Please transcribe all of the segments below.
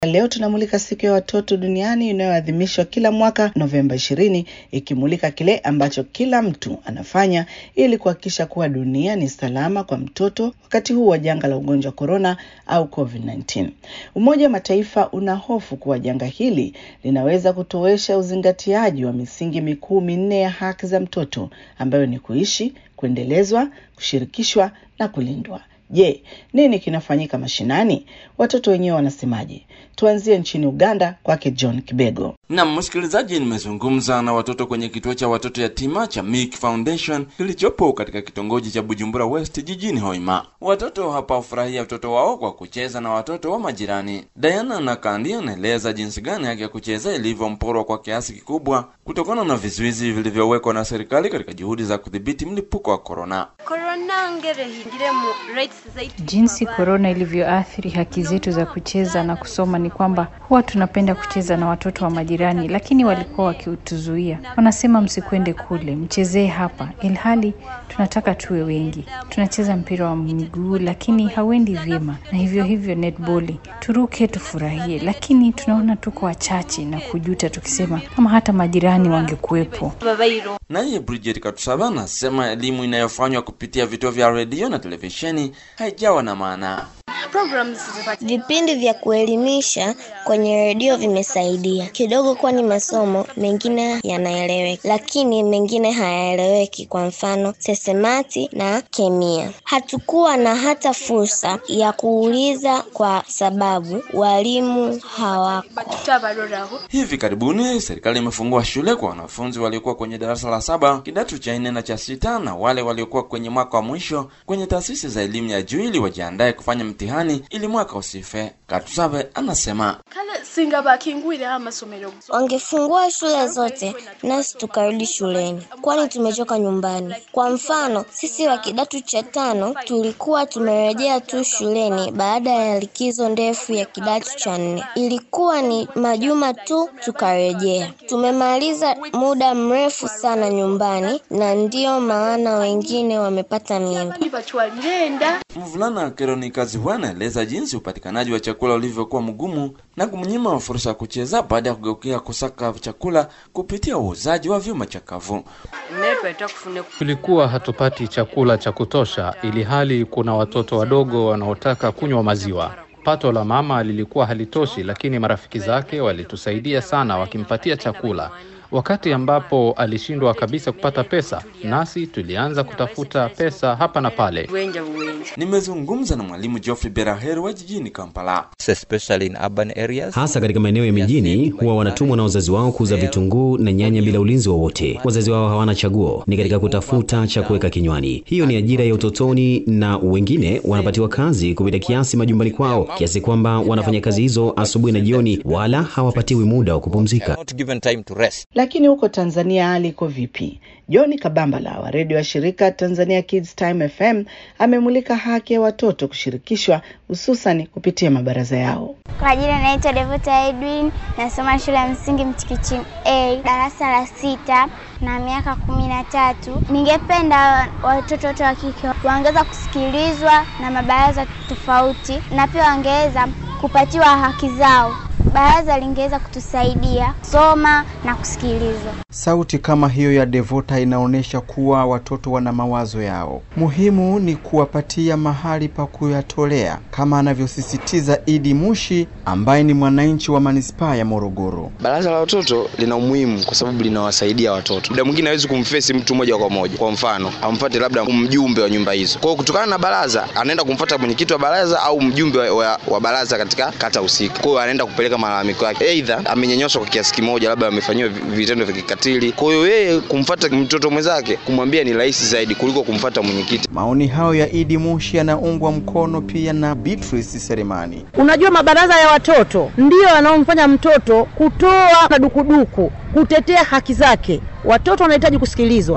Leo tunamulika siku ya watoto duniani inayoadhimishwa kila mwaka Novemba ishirini, ikimulika kile ambacho kila mtu anafanya ili kuhakikisha kuwa dunia ni salama kwa mtoto wakati huu wa janga la ugonjwa wa korona au COVID-19. Umoja wa Mataifa una hofu kuwa janga hili linaweza kutowesha uzingatiaji wa misingi mikuu minne ya haki za mtoto ambayo ni kuishi, kuendelezwa, kushirikishwa na kulindwa. Je, nini kinafanyika mashinani? Watoto wenyewe wanasemaje? Tuanzie nchini Uganda kwake John Kibego. Na msikilizaji, nimezungumza na watoto kwenye kituo cha watoto yatima cha Milk Foundation kilichopo katika kitongoji cha Bujumbura West jijini Hoima. Watoto hapa hufurahia watoto wao kwa kucheza na watoto wa majirani. Diana na Kandi anaeleza jinsi gani haki ya kucheza ilivyomporwa kwa kiasi kikubwa kutokana na vizuizi vilivyowekwa na serikali katika juhudi za kudhibiti mlipuko wa korona. Jinsi korona ilivyoathiri haki zetu za kucheza na kusoma ni kwamba huwa tunapenda kucheza na watoto wa majirani, lakini walikuwa wakituzuia. Wanasema msikwende kule, mchezee hapa, ilhali tunataka tuwe wengi. Tunacheza mpira wa miguu, lakini hauendi vyema, na hivyo hivyo netboli, turuke tufurahie, lakini tunaona tuko wachache na kujuta, tukisema kama hata majirani wangekuwepo. Naye Bridget Katusaba anasema elimu inayofanywa kupitia vituo vya redio na televisheni haijawa na maana. Vipindi vya kuelimisha kwenye redio vimesaidia kidogo, kwani masomo mengine yanaeleweka, lakini mengine hayaeleweki. Kwa mfano sesemati na kemia, hatukuwa na hata fursa ya kuuliza kwa sababu walimu hawako. Hivi karibuni serikali imefungua shule kwa wanafunzi waliokuwa kwenye darasa la saba, kidato cha nne na cha sita, na wale waliokuwa kwenye mwaka wa mwisho kwenye taasisi za elimu ya juu ili wajiandae kufanya mtihani ili mwaka usife. Katusabe anasema Wangefungua shule zote nasi tukarudi shuleni, kwani tumechoka nyumbani. Kwa mfano, sisi wa kidato cha tano tulikuwa tumerejea tu shuleni baada ya likizo ndefu ya kidato cha nne. Ilikuwa ni majuma tu tukarejea. Tumemaliza muda mrefu sana nyumbani, na ndiyo maana wengine wamepata mimba. Mvulana Keronika Ziwa anaeleza jinsi upatikanaji wa chakula ulivyokuwa mgumu na kumnyima fursa ya kucheza baada ya kugeukia kusaka chakula kupitia uuzaji wa vyuma chakavu. Tulikuwa hatupati chakula cha kutosha, ili hali kuna watoto wadogo wanaotaka kunywa maziwa. Pato la mama lilikuwa halitoshi, lakini marafiki zake walitusaidia sana, wakimpatia chakula wakati ambapo alishindwa kabisa kupata pesa, nasi tulianza kutafuta pesa hapa na pale. Nimezungumza na mwalimu Geoffrey Beraheri wa jijini Kampala. especially in urban areas. hasa katika maeneo ya mijini huwa wanatumwa na wazazi wao kuuza vitunguu na nyanya bila ulinzi wowote. Wazazi wao hawana chaguo, ni katika kutafuta cha kuweka kinywani. Hiyo ni ajira ya utotoni, na wengine wanapatiwa kazi kupita kiasi majumbani kwao, kiasi kwamba wanafanya kazi hizo asubuhi na jioni, wala hawapatiwi muda wa kupumzika. Not given time to rest. Lakini huko Tanzania hali iko vipi? John Kabambala wa redio ya shirika Tanzania Kids Time FM amemulika haki ya watoto kushirikishwa hususan kupitia mabaraza yao. Kwa jina naitwa Devota Edwin, nasoma shule ya msingi Mchikichi A, darasa la sita na miaka kumi na tatu. Ningependa watoto wote wa kike wangeweza kusikilizwa na mabaraza tofauti, na pia wangeweza kupatiwa haki zao. Baraza lingeweza kutusaidia soma na kusikilizwa. Sauti kama hiyo ya Devota inaonyesha kuwa watoto wana mawazo yao. Muhimu ni kuwapatia mahali pa kuyatolea, kama anavyosisitiza Idi Mushi ambaye ni mwananchi wa manispaa ya Morogoro. Baraza la watoto lina umuhimu kwa sababu linawasaidia watoto. Muda mwingine hawezi kumfesi mtu moja kwa moja, kwa mfano amfuate labda mjumbe wa nyumba hizo. Kwa hiyo kutokana na baraza, anaenda kumfuata mwenyekiti wa baraza au mjumbe wa, wa, wa baraza katika kata husika. Kwa hiyo anaenda kupeleka malalamiko yake, aidha amenyanyaswa kwa kiasi kimoja, labda amefanyiwa vitendo vya kikatili. Kwa hiyo yeye kumfuata mtoto mwenzake, kumwambia ni rahisi zaidi kuliko kumfuata mwenyekiti. Maoni hayo ya Idi Mushi yanaungwa mkono pia na Beatrice Selemani. Unajua, mabaraza ya watoto ndiyo yanayomfanya mtoto kutoa na dukuduku, kutetea haki zake. Watoto wanahitaji kusikilizwa,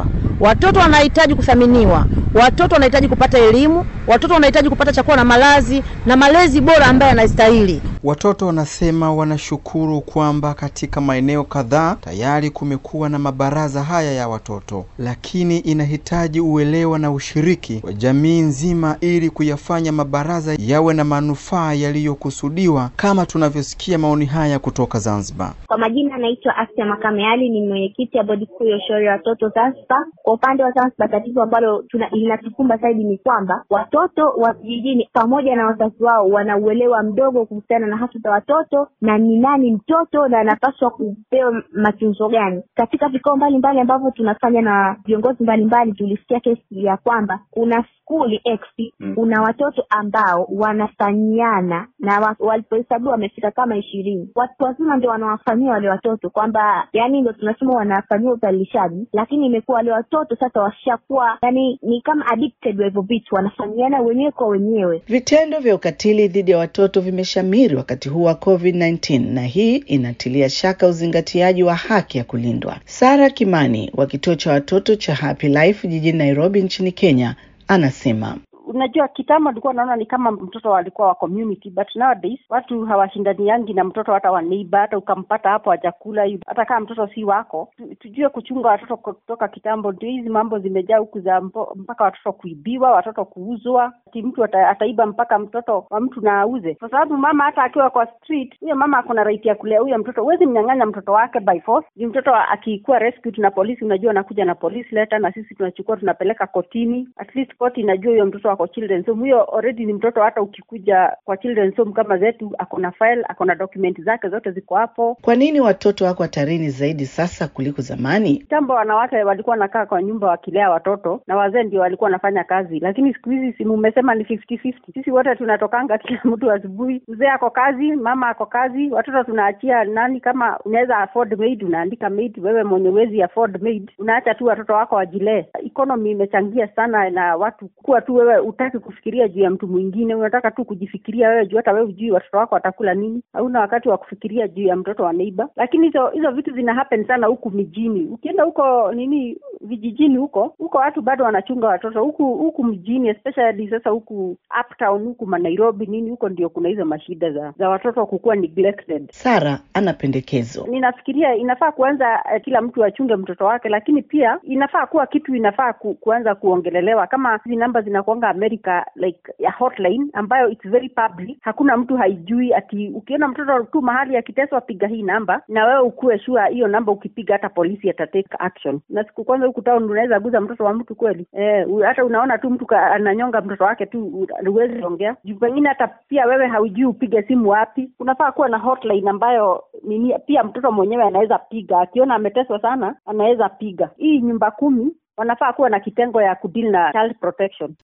Watoto wanahitaji kuthaminiwa, watoto wanahitaji kupata elimu, watoto wanahitaji kupata chakula na malazi na malezi bora ambayo yanastahili. Watoto wanasema wanashukuru kwamba katika maeneo kadhaa tayari kumekuwa na mabaraza haya ya watoto, lakini inahitaji uelewa na ushiriki wa jamii nzima ili kuyafanya mabaraza yawe na manufaa yaliyokusudiwa, kama tunavyosikia maoni haya kutoka Zanzibar. Kwa majina anaitwa Asia Makame Ali, ni mwenyekiti ya bodi kuu ya ushauri wa watoto Zanzibar. Kwa upande wa Zanzibar, tatizo ambalo linatukumba zaidi ni kwamba watoto wa vijijini pamoja na wazazi wao wana uelewa mdogo kuhusiana na haki za watoto na ni nani mtoto na anapaswa kupewa matunzo gani. Katika vikao mbalimbali ambavyo tunafanya na viongozi mbalimbali, tulisikia kesi ya kwamba kuna skuli X kuna watoto ambao wanafanyiana na walipohesabiwa wamefika kama ishirini. Watu wazima ndio wanawafanyia wale watoto, kwamba yani ndio tunasema wanafanyia udhalilishaji, lakini imekuwa wale watoto sasa washakuwa yani ni kama addicted wa hivyo vitu, wanafanyiana wenyewe kwa wenyewe. Vitendo vya ukatili dhidi ya watoto vimeshamiri wakati huu wa COVID-19 na hii inatilia shaka uzingatiaji wa haki ya kulindwa. Sara Kimani wa kituo cha watoto cha Happy Life jijini Nairobi nchini Kenya anasema Unajua, kitambo alikuwa naona ni kama mtoto walikuwa wa community, but nowadays watu hawashindaniangi na mtoto hata wa neighbor. Hata ukampata hapo hajakula, hata kama mtoto si wako. Tujue kuchunga watoto kutoka kitambo. Ndio hizi mambo zimejaa huku za mpaka watoto kuibiwa, watoto kuuzwa, ati mtu ata, ataiba mpaka mtoto wa mtu na auze, kwa sababu mama hata akiwa kwa street, huyo mama ako na right ya kulea huyo mtoto. Huwezi mnyang'anya mtoto wake by force. Ni mtoto akikuwa rescued na polisi, unajua anakuja na police letter, na sisi tunachukua tunapeleka kotini, at least koti inajua huyo mtoto wako children's home. Huyo already ni mtoto, hata ukikuja kwa children's home kama zetu, ako na file, ako na document zake zote ziko hapo. Kwa nini watoto wako hatarini zaidi sasa kuliko zamani? Kitambo wanawake walikuwa wanakaa kwa nyumba wakilea watoto na wazee ndio walikuwa wanafanya kazi, lakini siku hizi si mumesema ni 50-50. Sisi wote tunatokanga kila mtu asubuhi, mzee ako kazi, mama ako kazi, watoto tunaachia nani? Kama unaweza afford maid, unaandika maid. Wewe mwenye wezi afford maid, unaacha tu watoto wako wajilee. Economy imechangia sana na watu kuwa tu wewe utaki kufikiria juu ya mtu mwingine, unataka tu kujifikiria wewe juu hata wewe hujui watoto wako watakula nini. Hauna wakati wa kufikiria juu ya mtoto wa neighbor. Lakini hizo hizo vitu zina happen sana huku mijini. Ukienda huko nini vijijini huko huko watu bado wanachunga watoto huku huku mjini, especially sasa huku uptown huku Nairobi nini huko ndio kuna hizo mashida za za watoto kukuwa neglected. Sara ana pendekezo. Ninafikiria inafaa kuanza uh, kila mtu achunge mtoto wake, lakini pia inafaa kuwa kitu inafaa ku, kuanza kuongelelewa kama hizi namba zinakuanga America like ya hotline ambayo it's very public, hakuna mtu haijui. Ati ukiona mtoto tu mahali akiteswa, piga hii namba, na wewe ukuwe sure hiyo namba ukipiga, hata polisi atatake action. Na siku kwanza huku town unaweza guza mtoto wa mtu kweli eh, hata unaona tu mtu ananyonga mtoto wake tu, huwezi ongea juu pengine hata pia wewe haujui upige simu wapi. Kunafaa kuwa na hotline ambayo nini, pia mtoto mwenyewe anaweza piga, akiona ameteswa sana anaweza piga. Hii nyumba kumi wanafaa kuwa na kitengo ya kudili na child protection.